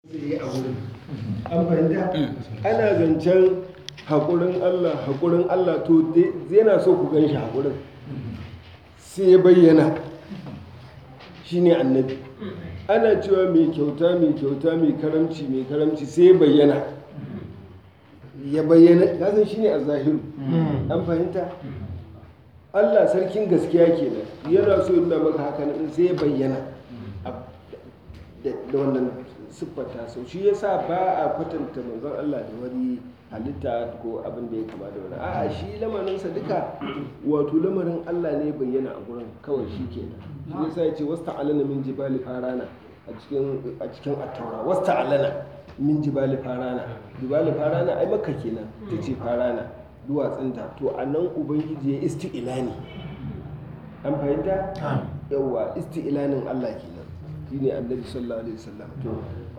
yi a wurin an fahimta ana zancen haƙurin Allah haƙurin Allah to yana so ku gan shi haƙurin sai ya bayyana shi ne annabi ana cewa mai kyauta mai kyauta mai karamci mai karamci sai ya bayyana ya bayyana kasan shi ne a zahiru an fahimta Allah sarkin gaskiya kenan yana so yana maka haka nan sai ya bayyana da wannan siffata sau shi yasa ba a kwatanta manzon Allah da wani halitta ko abin da ya kama da wani a'a shi lamarinsa duka wato lamarin Allah ne bayyana a gurin kawai shi kenan shi yasa ya ce wasta alana min jibali farana a cikin a cikin attaura wasta alana min jibali farana jibali farana ai makka kenan ta ce farana duwatsunta to a nan ubangiji ya isti'ilani an fahimta yawwa isti'ilanin Allah kenan shine annabi sallallahu alaihi wasallam to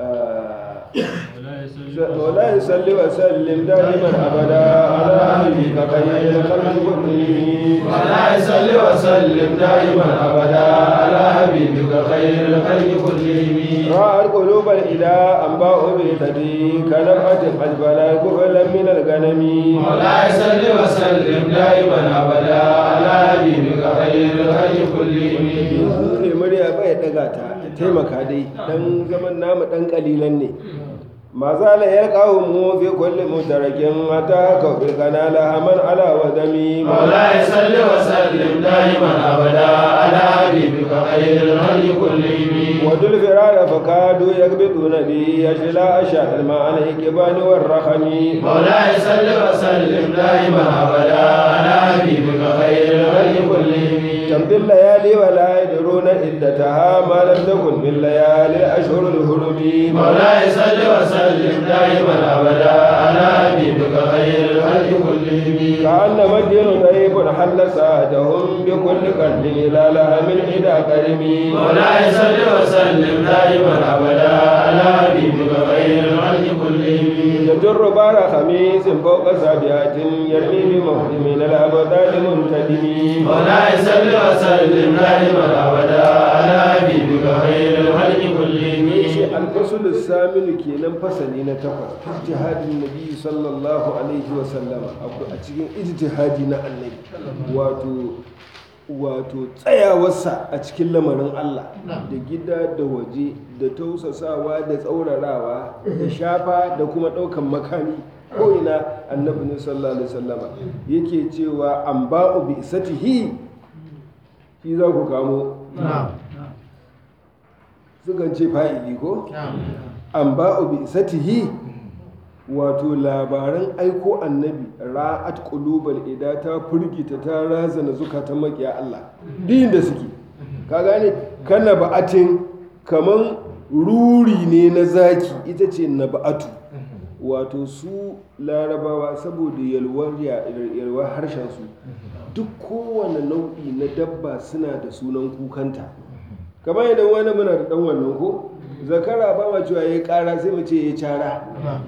ولا يصلي وسلم دائما ابدا على حبيبك خير الخلق كلهم ولا يصلي وسلم دائما ابدا على حبيبك خير الخلق كلهم راى القلوب الى انباء بيتدي كنفعة اجبل كفلا من الغنم ولا يصلي وسلم دائما ابدا على حبيبك خير الخلق كلهم ne murya bai daga ta taimaka dai dan zaman namu dan kalilan ne ما زال يلقاهم في كل مترك متى كفر كان لها من على ودمي مولاي صل وسلم دائما ابدا على حبيبك خير الخلق كلهم ودل فرار فكادوا يكبتون بي يشلا اشاء الماء الكبان والرخم مولاي صل وسلم دائما ابدا على حبيبك خير الخلق كلهم تمضي الليالي ولا يدرون عدتها ما لم تكن من ليالي الاشهر الهرم مولاي صل وسلم دائما ابدا على حبيبك خير الخلق كلهم كأنما الدين طيب حل ساعتهم بكل قلب إلى لها من حدى كرمي مولاي صل وسلم دائما ابدا على حبيبك خير الخلق كلهم يجر بار خميس فوق سابعة يرمي بموت من الأبدان منتدم مولاي صل وسلم دائما ابدا على حبيبك خير الخلق كلهم الفصل الثامن كينان فصلي na takwas ijtihadin nabi sallallahu alaihi wa sallama a cikin ijtihadi na annabi wato wato tsayawarsa a cikin lamarin Allah da gida da waje da tausasawa da tsaurarawa da shafa da kuma ɗaukan makami ko ina annabi ne sallallahu alaihi wasallama yake cewa an ba'u bi isatihi shi za ku kamo sukan ce fa'ili ko an ba'u bi isatihi wato labaran aiko annabi ra'at qulubal ida ta furgita ta razana zukatan makiya Allah din da suke ka gane kana ba'atin kaman ruri ne na zaki ita ce na ba'atu wato su larabawa saboda yalwar yalwar harshen su duk kowane nau'i na dabba suna da sunan kukanta kamar idan wani muna da dan wannan ko zakara ba ma cewa ya kara sai mu ce ya cara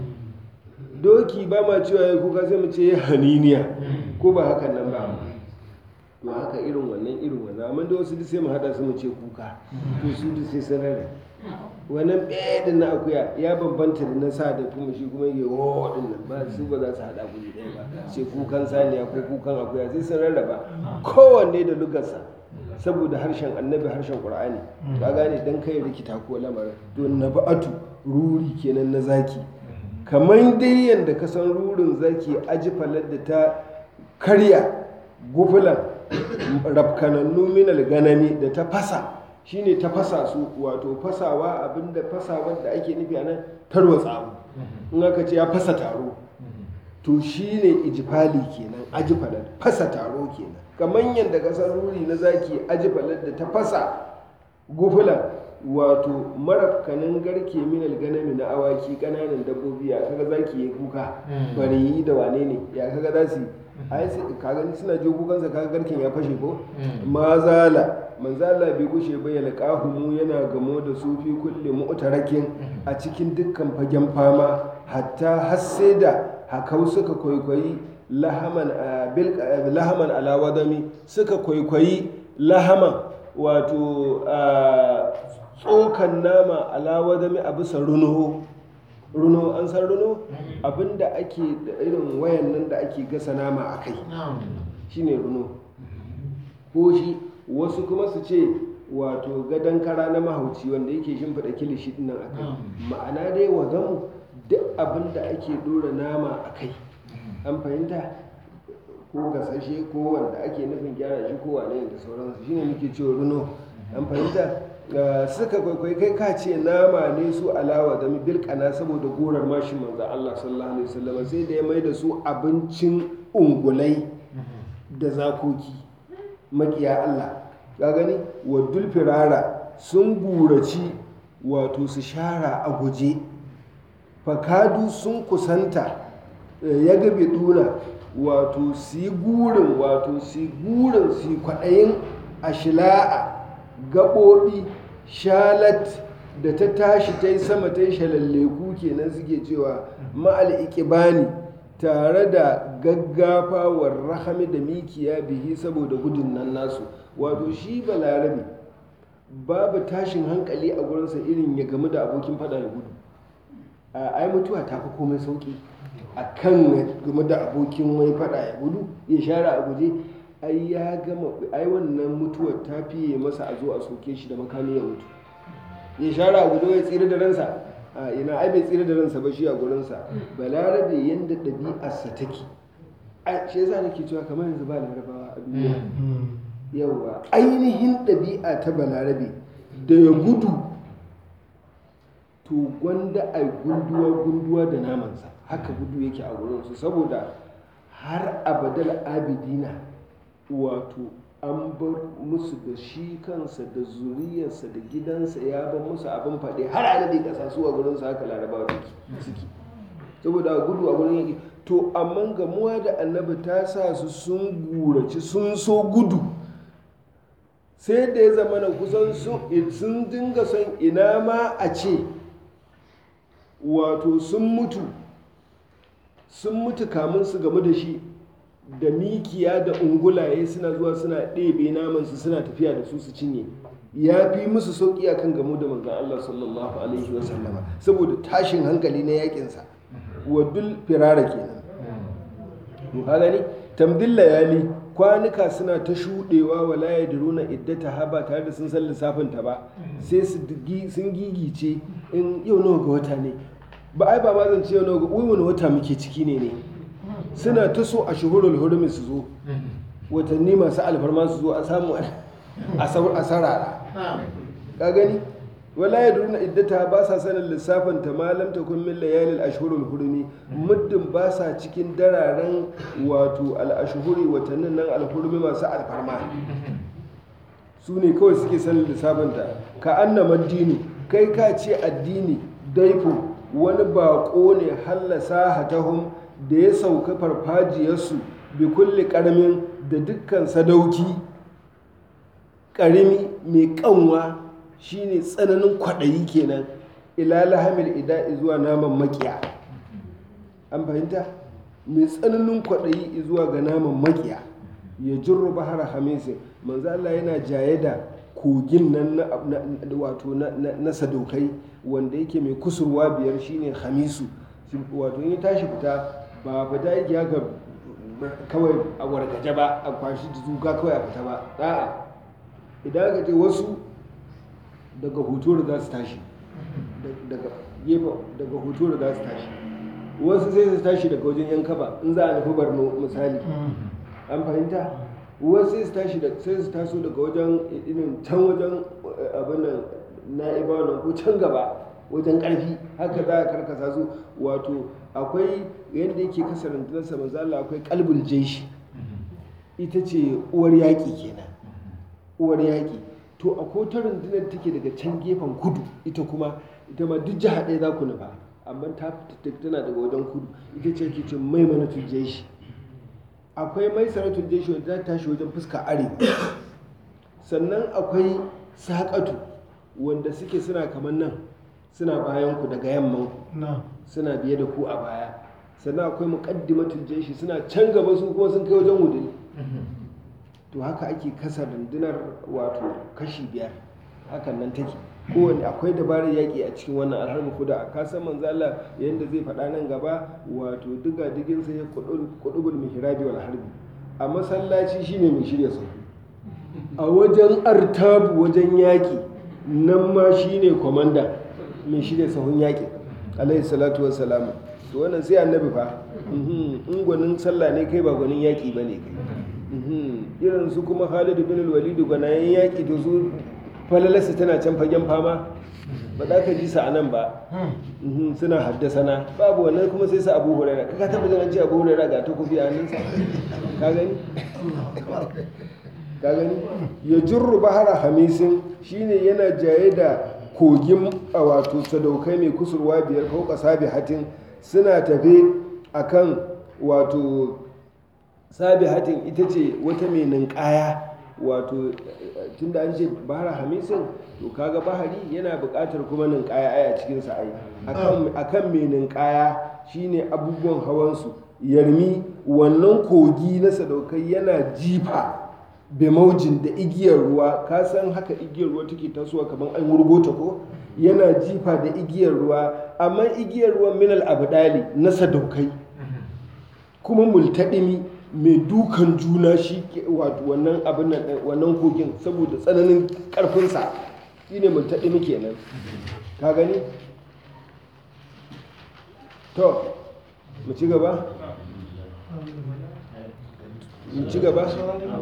doki ba ma cewa ya kuka sai mu ce ya haniniya ko ba hakan nan ba to haka irin wannan irin wannan amma da wasu duk sai mu hada su mu ce kuka to su duk sai sun rare wannan ɗaya na akuya ya bambanta da na sa da kuma shi kuma yake wo din nan ba su ba za su hada guri ɗaya ba ce kukan saniya ko kukan akuya sai sun rarraba kowanne da lugarsa saboda harshen annabi harshen qur'ani ka gane dan kai rikita ko lamarin to naba'atu ruri kenan na zaki kamar dai yadda ka san rurin zaki aji falar da ta karya gufulan rafkanannu minal ganami da ta fasa shine ta fasa su wato fasawa abinda fasawar da ake nufi a nan tarwatsa abu in aka ce ya fasa taro to shine ijifali kenan aji falar fasa taro kenan kamar yadda ka san ruri na zaki aji falar da ta fasa gufulan wato marafkanin garke minal ganami na awaki kananan dabbobi ya kaga zaki ya kuka bari da wane ne ya kaga za su ai ka gani suna je kukansa kaga garken ya fashe ko mazala manzala bai gushe ba ya mu yana gamo da su fi kulle mu'tarakin a cikin dukkan fagen fama hatta har sai da hakau suka kwaikwayi lahaman lahaman alawadami suka kwaikwayi lahaman wato tsokan nama alawa dami a bisa runo runo an san runo abinda ake da irin wayan nan da ake gasa nama a kai shine runo ko shi wasu kuma su ce wato gadon kara na mahauci wanda yake shimfiɗa kilishi ɗin nan a kai ma'ana dai wa gamu duk abin da ake ɗora nama a kai an fahimta ko gasashe ko wanda ake nufin gyara shi ko wane da sauransu shine muke cewa runo an fahimta Uh, suka kwaikwai kai ka ce nama ne su alawa da bilkana saboda gorar mashi manzo Allah sallallahu alaihi wasallam sai da ya mai da su abincin ungulai da zakoki makiya Allah ka gani wadul firara sun guraci wato su shara a guje fakadu sun kusanta eh, ya gabe duna wato su yi gurin wato su yi gurin su yi kwaɗayin ashila'a gaɓoɓi shalat da ta tashi ta yi sama ta yi shalalleku kenan suke cewa ma'al ikibani tare da gaggafawar rahami da mikiya bihi saboda gudun nan nasu wato shi balarabe babu tashin hankali a gurinsa irin ya gamu da abokin fada ya gudu a ai mutuwa ta fi komai sauki a kan ya gamu da abokin wai fada ya gudu ya share a guje ai ya gama ai wannan mutuwar ta fiye masa a zo a soke shi da makami ya mutu ya share a guje ya tsira da ransa a ina ai bai tsira da ransa ba shi a gurinsa balarabe yanda ɗabi'arsa take a shi yasa nake cewa kamar yanzu ba larabawa a duniya yawa ainihin ɗabi'a ta balarabe da ya gudu to gwanda a gunduwa gunduwa da namansa haka gudu yake a wurinsu saboda har abadal abidina wato an bar musu da shi kansa da zuriyarsa da gidansa ya bar musu abin faɗi har a nade ƙasa su a gurinsu haka larabawa suke saboda gudu a gurin yake to amma gamuwa da annabi ta sa su sun guraci sun so gudu sai da ya zama na kusan sun dinga son ina ma a ce wato sun mutu sun mutu kamun su game da shi da mikiya da ungulaye suna zuwa suna ɗebe namansu suna tafiya da su su cinye ya fi musu sauƙi a kan gamu da manzan Allah sallallahu alaihi wasallama saboda tashin hankali na yakinsa wadul firara kenan to ka gani tamdil layali kwanuka suna ta shuɗewa wa la yadruna iddata ha ba tare da sun san lissafin ta ba sai su sun gigice in yau nawa ga wata ne ba ai ba ma zan ce yau nawa ga wai wani wata muke ciki ne ne suna ta so a shuhurul hurumi su zo watanni masu alfarma su zo a samu a sarara ka gani wala ya duruna iddata ba sa sanin lissafin ta malam ta kun min layalil ashhurul hurumi muddin ba sa cikin dararen wato al ashhuri watannin nan al hurumi masu alfarma su ne kawai suke sanin lissafin ta ka annama dini kai ka ce addini daifo wani bako ne hallasa hatahum da ya sauka farfajiyarsu bi kulli karamin da dukkan sadauki karimi mai kanwa shine tsananin kwaɗayi kenan ila lahamil ida zuwa naman makiya an fahimta mai tsananin kwaɗayi zuwa ga naman makiya ya jirru bahar hamisin manzo Allah yana jaye da kogin nan na wato na sadaukai wanda yake mai kusurwa biyar shine hamisu wato in ya tashi fita ba fita yake haka kawai a wargaje ba a kwashi zuga kawai a fita ba a'a idan aka ce wasu daga hutu za su tashi daga gefen daga hutu za su tashi wasu sai su tashi daga wajen yan kaba in za a nufi barno misali an fahimta wasu sai su tashi sai su taso daga wajen irin can wajen abin nan na'iba nan ko can gaba wajen karfi haka za a karkasa su wato akwai yadda yake kasa rundunarsa manzo Allah akwai kalbul jeshi ita ce uwar yaƙi kenan uwar yaƙi to a kotar rundunar take daga can gefen kudu ita kuma ita ma duk jiha ɗaya za ku nufa amma ta tana daga wajen kudu ita ce ke ce mai mana tujje shi akwai mai saratul jeshi wanda za ta tashi wajen fuska arewa sannan akwai saƙatu wanda suke suna kamar nan suna bayan ku daga yamman ku suna biye da ku a baya sannan akwai muqaddimatul jeshi suna can gaba su kuma sun kai wajen wudil to haka ake kasa rundunar wato kashi biyar hakan nan take kowane akwai dabarar yaƙi a cikin wannan alharbi kuda ka san manzo Allah yanda zai faɗa nan gaba wato diga digin sa ya kudubul mihrabi wal harbi a masallaci shine mai shirya sahu a wajen artabu wajen yaƙi nan ma shine komanda mai shirya sahun yaƙi alaihi salatu wassalam to wannan sai annabi fa mhm, in gwanin sallah ne kai ba gwanin yaƙi ba ne kai Mhm, irin su kuma Khalid bin al-Walid gwanayen yaƙi to su falalarsa tana can fagen fama ba za ka ji sa a nan ba Mhm, suna haddasa na babu wannan kuma sai sa abu huraira ka taɓa jin an ce abu huraira ga takobi a hannunsa ka gani ka gani ya jirru bahara hamisin shine yana jaye da kogin a wato sadaukai mai kusurwa biyar ko sabi hatin suna tafe akan wato sabi hatin ita ce wata mai ninkaya wato tun da an ce bahara hamisin to kaga bahari yana buƙatar kuma ninkaya aya cikin sa ai akan akan mai ninkaya shine abubuwan hawansu yarmi wannan kogi na sadaukai yana jifa bemaujin da igiyar ruwa ka san haka igiyar ruwa take tasowa kamar an wurgo ta ko yana jifa da igiyar ruwa amma igiyar ruwan minal abdali na sadaukai kuma multaɗimi mai dukan juna shi ke- wato wannan abin nan ɗin, wannan kogin saboda tsananin ƙarfinsa shi ne multaɗimi kenan ka gani to mu ci gaba mu ci gaba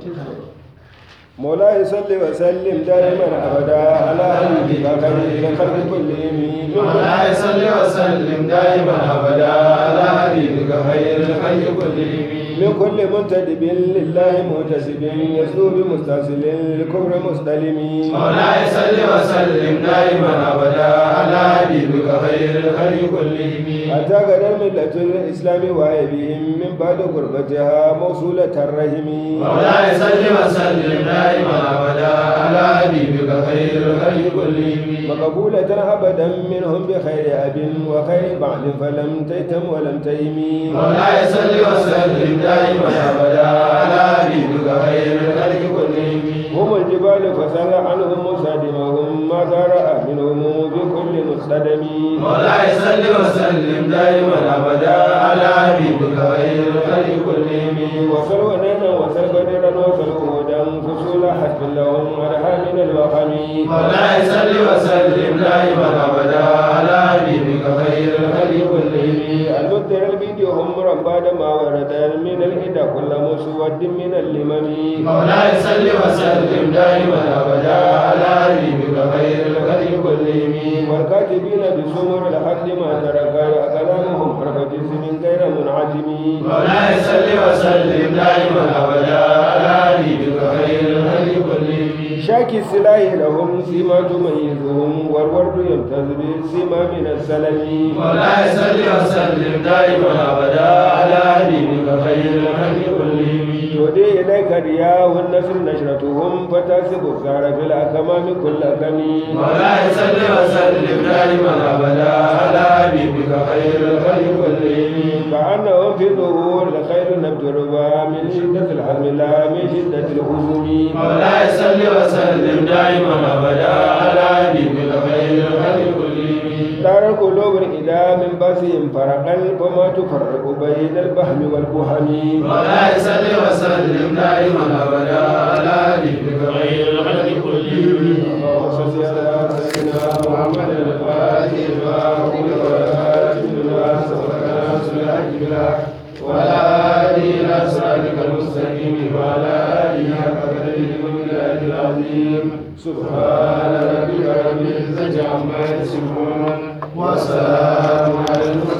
مولاي صل وسلم دائما ابدا على حبيبك خير الخلق كلهم مولاي صل وسلم دائما ابدا على حبيبك خير الخلق كلهم من كل منتدب لله متسب يسلو بمستسل الكفر مستلم مولاي صل وسلم دائما ابدا على حبيبك خير الخلق كلهم حتى قد ملة الإسلام وعيبهم من بعد غربتها موصولة الرحم مولاي صل وسلم دائما ابدا على حبيبك خير الخلق كلهم مقبولة أبدا منهم بخير أب وخير بعد فلم تيتم ولم تيمي مولاي صل وسلم دائما ابدا على حبيبك خير الخلق كلهم هم الجبال فسل عنهم مصادمهم ما رأى منهم بكل مصطدم مولاي صل وسلم دائما ابدا على حبيبك خير الخلق كلهم وصل ونينا وصل بدرا وصل هودا فصول حسب لهم أرها من الوخم مولاي صل وسلم دائما ابدا على حبيبك خير الخلق كلهم المبدل الفيديو هم بعد ما ورد من الهدى كل مسود من اللمم مولاي صل وسلم دائما ابدا على حبيبك خير الخلق كلهم والكاتبين بسمر الحق ما ترك كلامهم حرف جسم غير منعجم مولاي صل وسلم دائما ابدا على حبيبك خير الخلق كلهم شاكي السلاح لهم سيما تميزهم والورد يمتاز بالسيما من السلم مولاي صل وسلم دائما ابدا على حبيبك خير الخلق كلهم تودي إليك رياء والنسر نشرتهم فتاسب الزهر في الأكمام كل كمي مولاي صل وسلم دائما ابدا على حبيبك خير الخلق كلهم كأنهم في ظهور الخير نبت ربا من شدة الحزم لا من شدة الهزم مولاي صل وسلم دائما ابدا على حبيبك خير الخلق كلهم دار القلوب إذا من باسهم فرقا فما تفرق بين البهم والبهم مولاي صل وسلم دائما ابدا على حبيبك خير الخلق كلهم اللهم صل على سيدنا محمد الفاتح لما أغلق والخاتم لما سبق ناصر الحق بالحق وعلى اله الى صراطك المستقيم وعلى اله حق قدره ومقداره العظيم سبحان سبحان ربك رب العزه عما يصفون وسلام على المرسلين